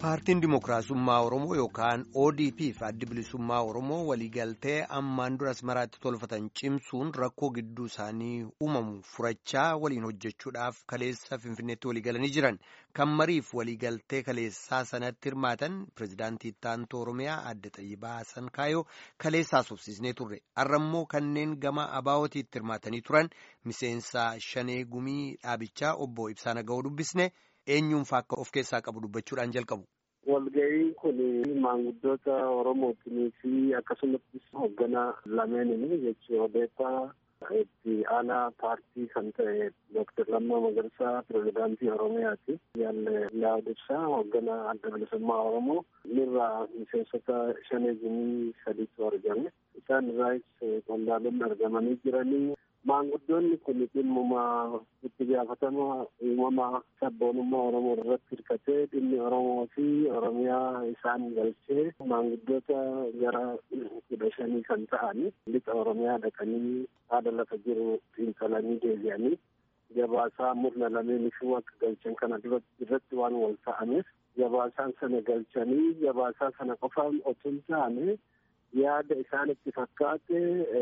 Paartiin Dimookiraasummaa Oromoo yookaan ODP fi addi bilisummaa Oromoo waliigaltee ammaan dura asmaraatti tolfatan cimsuun rakkoo gidduu isaanii uumamu furachaa waliin hojjechuudhaaf kaleessa Finfinneetti waliigalanii jiran. Kan mariif waliigaltee kaleessaa sanatti hirmaatan pirezidaantii Ittaantuu Oromiyaa adde Xayyibaa Sankaayoo kaleessaa sobsiisnee turre. Har'ammoo kanneen gama abaawootiitti hirmaatanii turan miseensa Shanee Gumii dhaabichaa obbo Ibsaa Naga'oo dubbisne. eenyuunfaa akka of keessaa qabu dubbachuudhaan jalqabu. Walga'iin kun maanguddoota Oromootii fi akkasumas hoogganaa lameenini jechuun odeeffaa itti aanaa paartii kan ta'e Dooktar Lammaa Magarsaa pirezidaantii Oromiyaati. Yaalle Laadibsaa hoogganaa adda bilisummaa Oromoo irraa miseensota shanee gumii sadiitu argame. Isaan irraas qondaalonni argamanii jiranii. Maanguddoonni kun dhimmuma itti gaafatama uumama sabboonummaa Oromoo irratti hirkatee dhimmi Oromoo fi Oromiyaa isaan galchee maanguddoota gara kudha shanii kan ta'an lixa Oromiyaa dhaqanii haala lafa jiru xiinxalanii deebi'anii gabaasaa murna lameenifuu akka galchan kana irratti waan wal ta'ameef gabaasaan sana galchanii gabaasaa sana qofaan otoo hin taane yaada isaanitti fakkaate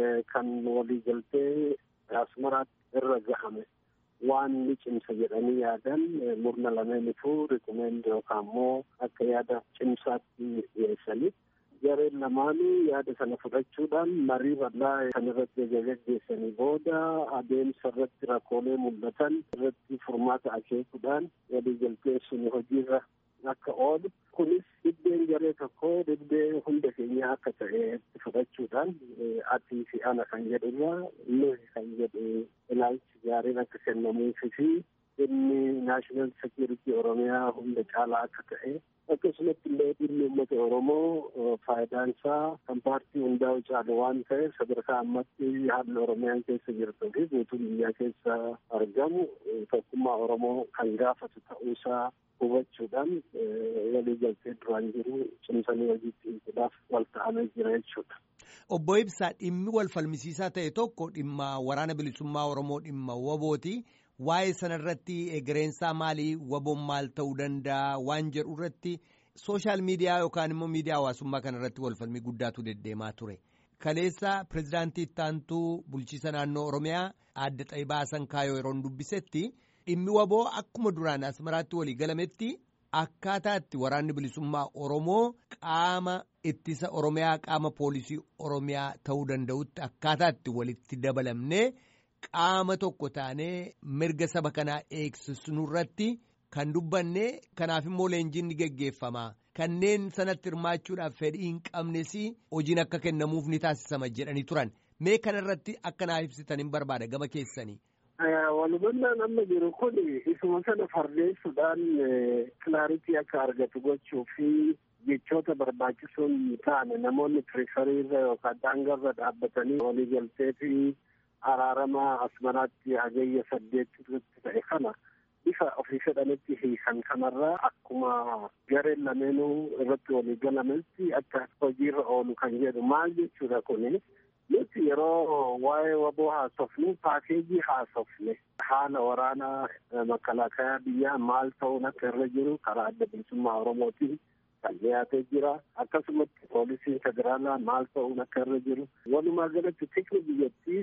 kan waliigaltee asmaraatti irra gahame waan ni cimsa jedhanii yaadan murna lameenifuu rikumeend yookaan immoo akka yaada cimsaatti dhiyeessanii gareen lamaanuu yaada sana fudhachuudhaan marii bal'aa kan irratti gaggeessanii booda adeemsa irratti rakkoolee mul'atan irratti furmaata akeekuudhaan waliigaltee sun hojiirra akka oolu kunis dhibbeen garee tokko dhibbee hunda keenya akka ta'e fudhachuudhaan atii fi ana kan jedhurraa nuyi kan jedhu ilaalchi gaariin akka kennamuufi fi inni naashinaal sekiyuritii oromiyaa hunda caalaa akka ta'e akkasumatti illee dhimmi uummata oromoo faayidaan isaa kan paartii hundaa'u caalu waan ta'eef sadarkaa ammatti haalli oromiyaan keessa jirtuu fi guutuun biyyaa keessa argamu tokkummaa oromoo kan gaafatu ta'uusaa hubachuudhaan waliigaltee duraan jiru cimsanii hojiitti hiikuudhaaf wal ta'amee jira jechuudha. Obbo Ibsaa dhimmi wal falmisiisaa ta'e tokko dhimma waraana bilisummaa Oromoo dhimma wabooti. Waa'ee sanarratti egereensaa maalii waboon maal ta'uu danda'a waan jedhu irratti sooshaal miidiyaa yookaan immoo miidiyaa hawaasummaa kanarratti wal falmii guddaatu deddeemaa ture. Kaleessa pirezidaantii ittaantuu bulchiisa naannoo Oromiyaa adde Xayyibaa Sankaayoo yeroo dubbisetti dhimmi waboo akkuma duraan asmaraatti walii galametti akkaataa itti waraanni bilisummaa Oromoo qaama ittisa Oromiyaa qaama poolisii Oromiyaa ta'uu danda'utti akkaataa itti walitti dabalamnee qaama tokko taanee mirga saba kanaa eegsisnu irratti kan dubbanne kanaaf immoo leenjiin ni geggeeffama. Kanneen sanatti hirmaachuudhaaf fedhii hin qabnes hojiin akka kennamuuf ni taasisama jedhanii turan. Mee kanarratti akka naaf ibsitan hin barbaada gama keessanii. Walhubannaan amma jiru kun isuma sana fardeessuudhaan kilaaritii akka argatu gochuu fi jechoota barbaachisuun taane namoonni tiriisariirra yookaan daangarra dhaabbatanii waliigaltee fi araarama asmaraatti hagayya saddeet irratti ta'e kana bifa ofii fedhanitti hiikan kanarraa akkuma gareen lameenuu irratti walii galametti akka hojiirra oolu kan jedhu maal jechuudha kuni nuti yeroo waa'ee waboo haasofnu paakeejii haasofne haala waraanaa makalaakayaa biyyaa maal ta'uun akka irra jiru karaa adda bilisummaa oromootiin kan dhiyaatee jira akkasumatti poolisiin federaalaa maal ta'uun akka irra jiru walumaa galatti tikni biyyattii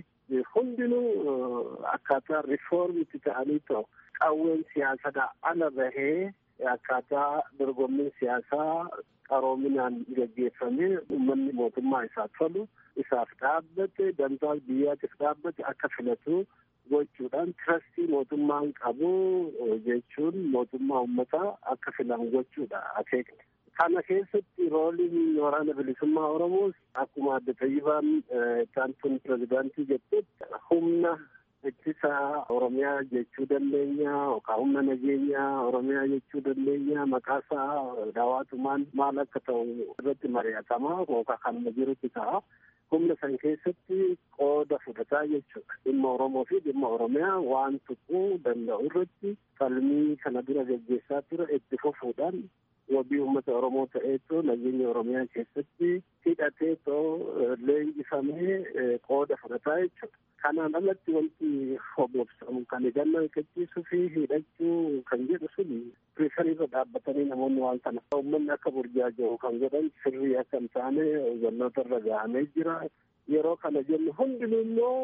hundinuu akkaataa rifoormitti ta'anii ta'u qawween siyaasadhaa ala bahee akkaataa dorgommiin siyaasaa qaroominaan gaggeeffamee uummanni mootummaa isaa tolu isaaf dhaabbate dantaa biyyaatiif dhaabbate akka filatu gochuudhaan tirastii mootummaan qabu jechuun mootummaa uummataa akka filan gochuudha akeekne. Kana keessatti rooliin waraana bilisummaa Oromoos akkuma adde Xayyibaan ittaantuun pirezidaantii jettetti humna ittisa Oromiyaa jechuu dandeenya yookaan humna nageenyaa Oromiyaa jechuu dandeenya maqaasaa daawwatumaan maal akka ta'u irratti mari'atama yookaan kanuma jirutti ta'a. Humna san keessatti qooda fudhataa jechuudha. Dhimma Oromoo fi dhimma Oromiyaa waan tuquu danda'u irratti falmii kana dura gaggeessaa ture itti fufuudhaan wabii uummata Oromoo ta'eetu nageenya Oromiyaa keessatti hidhateetoo leenjifamee qooda fudhataa jechuudha. Kanaan alatti wanti hobobsamu kan eegannoo eeggachiisuu fi hidhachuu kan jedhu suni piriifariirra dhaabbatanii namoonni waan kana uummanni akka burjaaja'u kan godhan sirrii akka hin taane hubannoota irra gahamee jira. Yeroo kana jennu hundinuu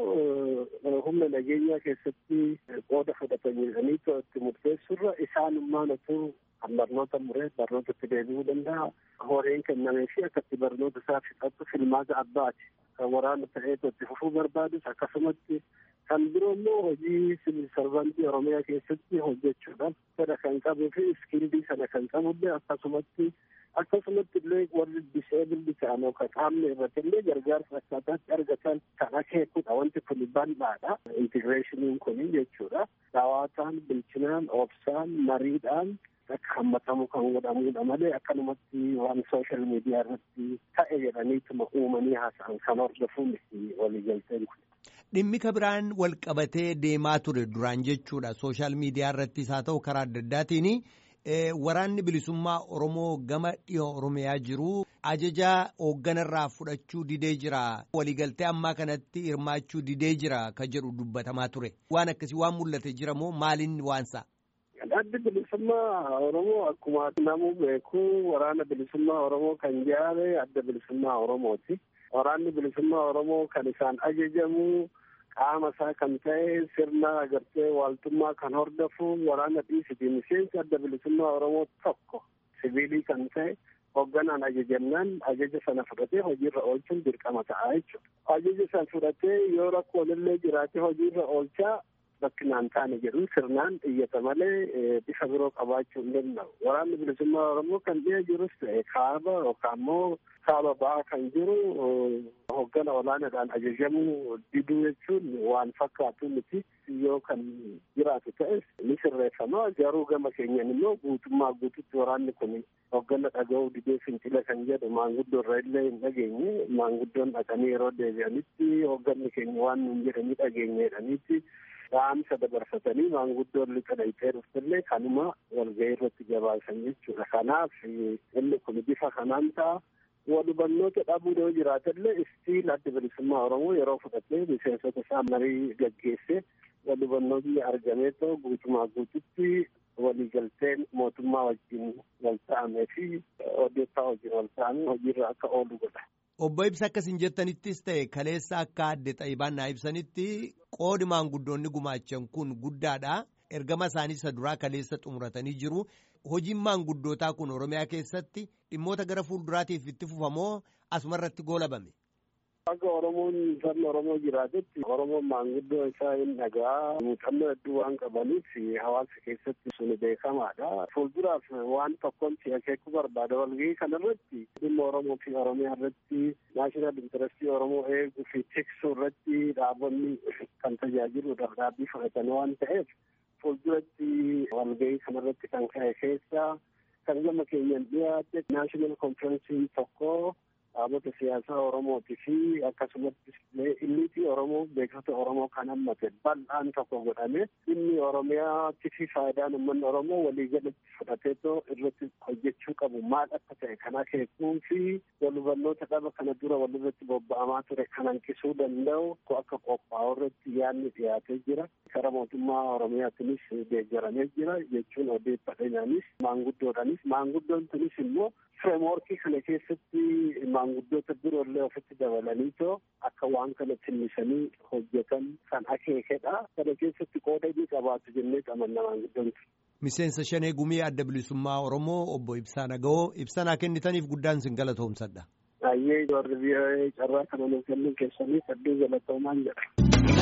immoo humna nageenyaa keessatti qooda fudhatanii itti murteessurra isaanummaan otoo kan barnoota muree barnootatti deebi'uu danda'a. Horiin kennamee fi akkatti barnoota isaa fixatu filmaata abbaati. Kan waraana ta'eetu itti fufuu barbaadus akkasumatti kan biroo immoo hojii siviil sarvantii Oromiyaa keessatti hojjechuudhaaf fedha kan qabuu fi iskildii sana kan qabullee akkasumatti akkasumatti illee warri diseebildi ta'an yookaan qaamni irratti illee gargaarsa akkaataatti argatan kan akeekudha wanti kun bal'aadha intigireeshiniin kun jechuudha dhawaataan bilchinaan obsaan mariidhaan akka hammatamu kan godhamudha malee akkanumatti waan sooshaal miidiyaa irratti ta'e jedhaniituma uumanii haasa'an kan hordofuun waliigalteen kun. Dhimmi kabiraan wal qabatee deemaa ture duraan jechuudha sooshaal miidiyaa irrattis haa ta'u karaa adda addaatiin waraanni bilisummaa Oromoo gama dhiyoo Oromiyaa jiru ajajaa hoogganarraa fudhachuu didee jira waliigaltee ammaa kanatti hirmaachuu didee jira ka jedhu dubbatamaa ture waan akkasii waan mul'ate jira moo maaliin waansa. Addi bilisummaa Oromoo akkuma namuu beeku waraana bilisummaa Oromoo kan ijaare adda bilisummaa Oromooti. Waraanni bilisummaa Oromoo kan isaan ajajamu qaama isaa kan ta'e sirna agartee waaltummaa kan hordofu waraana dhiisiti miseensi adda bilisummaa Oromoo tokko siviilii kan ta'e hoogganaan ajajamnaan ajaja sana fudhatee hojiirra oolchuun dirqama ta'a jechuudha. Ajaja sana fudhatee yoo rakkoon illee jiraate hojiirra oolchaa bakkinaan taane jedhu sirnaan iyyata malee bifa biroo qabaachuu hin danda'u. Waraanni bilisummaa Oromoo kan dhiya jirus ta'e kaaba yookaan immoo kaaba ba'aa kan jiru hooggana olaanaadhaan ajajamuu diduu jechuun waan fakkaatu miti yoo kan jiraatu ta'es ni sirreeffama garuu gama keenyan immoo guutummaa guututti waraanni kun hooggana dhaga'uu didee fincila kan jedhu maanguddoo irra illee hin dhageenye maanguddoon dhaqanii yeroo deebi'anitti hoogganni keenya waan nuun jedhanii dhageenye jedhaniitti dhaamsa dabarfatanii maanguddoon lixa dhayitee dhuftillee kanuma walga'ii irratti gabaasan jechuudha. Kanaaf inni kun bifa kanaan ta'a. Walubannoota dhabuu yoo jiraatallee istiil adda bilisummaa Oromoo yeroo fudhatee miseensota isaa marii gaggeessee walubannoonni argamee ta'u guutumaa guututti waliigalteen mootummaa wajjin wal ta'amee fi odeeffaa wajjin wal ta'amee hojiirra akka oolu godha. Obbo Ibsa akkasiin jettanittis ta'e kaleessa akka adde Xaayibaan naa ibsanitti qoodi maanguddoonni gumaachan kun guddaadha. Ergama isaanii isa duraa kaleessa xumuratanii jiru. Hojiin maanguddootaa kun Oromiyaa keessatti dhimmoota gara fuulduraatiif itti fufamoo asumarratti goolabame. Akka Oromoon sabni Oromoo jiraatetti Oromoon maanguddoo isaa hin dhagaa muuxannoo hedduu waan qabaniif hawaasa keessatti sun beekamaadha. Fuulduraaf waan tokkoon si akeekuu barbaada walgahii kanarratti dhimma Oromoo fi Oromiyaa irratti naashinaal intarestii Oromoo eeguu fi tiksuu irratti dhaabonni kan tajaajiluudhaaf dhaabbii fudhatan waan ta'eef fuulduratti walgahii kanarratti kan ka'e keessaa kan gama keenyan dhiyaate naashinaal konferensiin tokko dhaabota siyaasaa Oromootii fi akkasumas illiitii Oromoo beektota Oromoo kan hammate bal'aan tokko godhame dhimmi Oromiyaatti fi faayidaan uummanni Oromoo waliigalatti fudhateetoo irratti hojjechuu qabu maal akka ta'e kan akeekuu fi walhubannoota dhaba kana dura walirratti bobba'amaa ture kan hanqisuu danda'u akka qophaa'u irratti yaadni dhiyaatee jira. Kara mootummaa Oromiyaatinis deeggaramee jira jechuun odeeffadheenyaanis maanguddoodhaanis maanguddoon tunis immoo fireemworkii kana keessatti maanguddoota biroollee ofitti dabalaniitoo akka waan kana timmisanii hojjetan kan akeekedha. Kana keessatti qooda inni qabaatu jennee qabanna maanguddoon Miseensa shanee gumii adda bilisummaa Oromoo obbo Ibsaa Naga'oo ibsanaa kennitaniif guddaan sin galatoomsadha. Baay'ee warri biyya carraa kana nuuf kennuun keessaniif hedduu galatoomaan jedha.